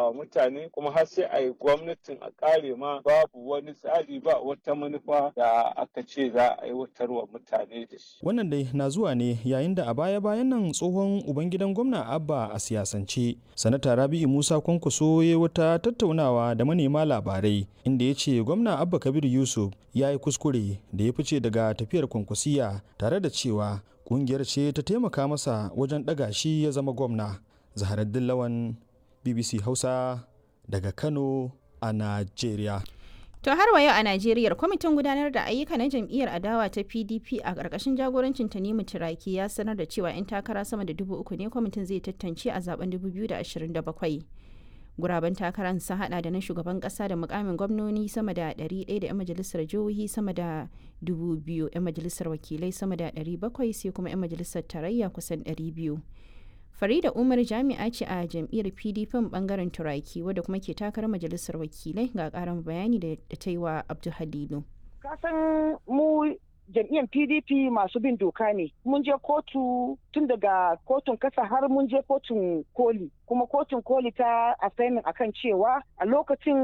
wa mutane kuma har sai a yi gwamnatin a kare ma babu wani tsari ba wata manufa da aka ce za a aiwatar wa mutane da shi. Wannan dai na zuwa ne yayin da a baya-bayan nan tsohon ubangidan gwamna Abba a siyasance. Sanata Rabi'u Musa Kwankwaso ya wata tattaunawa da manema labarai inda ya ce gwamna Abba Kabir Yusuf ya yi kuskure da ya fice daga tafiyar kwankwasiya tare da cewa kungiyar ce ta taimaka masa wajen ɗaga shi ya zama gwamna. Zaharaddin Lawan BBC Hausa daga Kano a Najeriya. To har wa yau a Najeriya kwamitin gudanar da ayyuka na jam'iyyar adawa ta PDP a ƙarƙashin jagorancin Tanimu Turaki ya sanar da cewa 'yan takara sama da dubu uku ne kwamitin zai tantance a zaben 2027. Guraben takarar sun hada da na shugaban kasa da mukamin gwamnoni sama da 100 da 'yan majalisar jihohi sama da 2,000 'yan majalisar wakilai sama da 700 sai kuma 'yan majalisar tarayya kusan 200. Farida Umar jami'a ce a jam'iyyar PDP bangaren Turaki wadda kuma ke takarar majalisar wakilai ga karin bayani da ta yi wa Abdul Halilu. Kasan mu jam'iyyar PDP masu bin doka ne. Mun je kotu tun daga kotun kasa har mun je kotun koli. Kuma kotun koli ta asainin akan cewa a lokacin